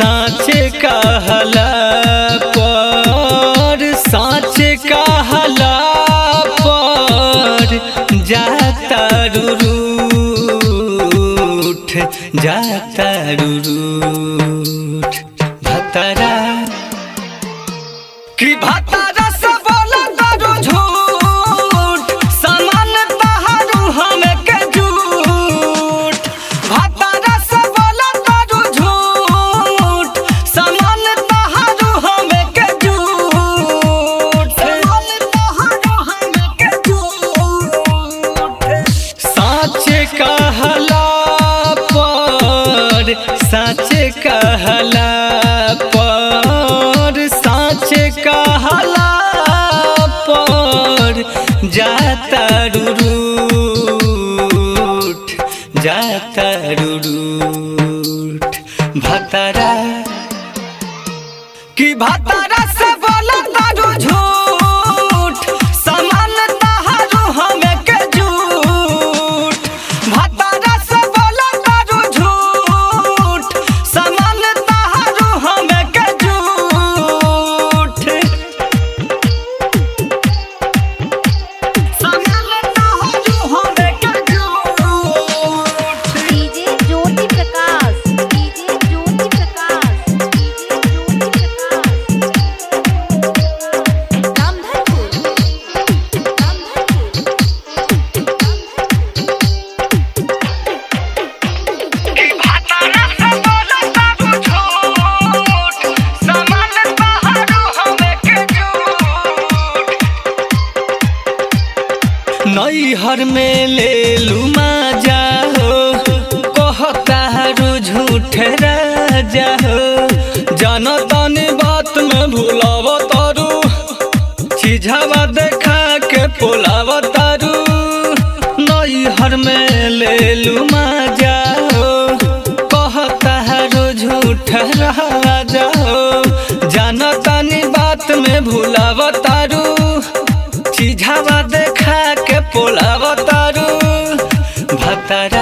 साँचे कहला पर साँचे कहला पर जाता रूठ जाता रूठ भतरा कि भतरा से बोला तारू झूठ समान तहारू हमें के झूठ भतरा से बोला तारू झूठ समान तहारू हमें के झूठ समान तहारू हमें के झूठ साँचे कहला पर साँचे कहला पर साँचे कहला पर जाता रूठ जाता रूठ भतरा कि भतरा से बोला तारू झूठ समान तहारू हमें के झूठ भतरा से बोला तारू झूठ समान तहारू हमें के झूठ समान तहारू हमें के झूठ DJ Jyoti Prakash DJ Jyoti Prakash DJ Jyoti Prakash Ramdhanpur Ramdhanpur कि भतरा से बोला तारू झूठ समान तहारू हमें के झूठ नैहर में ले लू माजा हो कहता रू झूठ राजा हो जनतनी बात में भूलाव तारू चिझावा देखा के पोलाव तारू नैहर में ले लू माजा हो कहता रू झूठ राजा हो जनतनी बात में भूलाव तारू चिझावा देखा के पोलाव तारू भतरा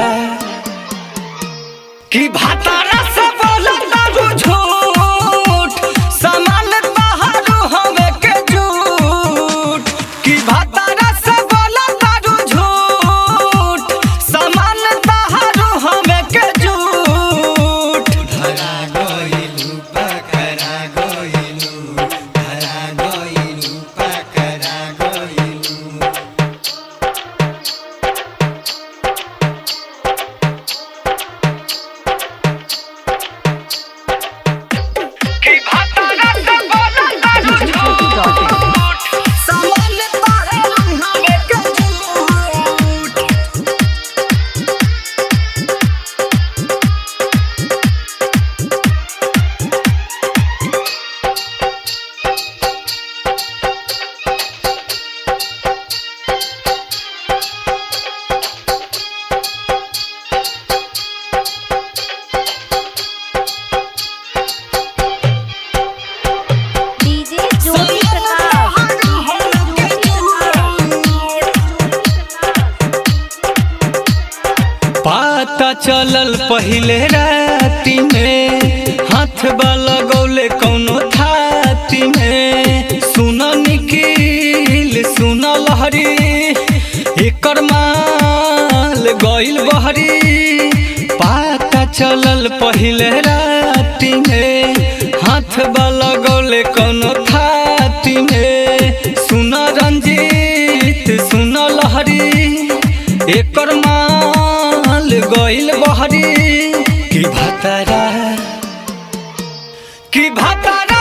कि भतरा से बोला तारू झूठ समान तहारू हमें के झूठ कि भतरा से बोला तारू झूठ समान तहारू हमें के झूठ धरा गइलू पकड़ा गइलू धरा गइलू पकड़ा गइलू कि भतरा से बोला तारू झूठ समान तहारू हमें के झूठ डीजे ज्योति प्रकाश डीजे ज्योति प्रकाश पता चलल पहिले राति में हाथ वाला गौले कौनो थाती में सुन निकिल सुन लहरी एकर माल गइल बहरी पता चलल पहिले राति में हाथ वाला गौले कौनो थाती में सुन रंजीत सुन लहरी एकर माल गइल बहरी कि भतरा कि भतरा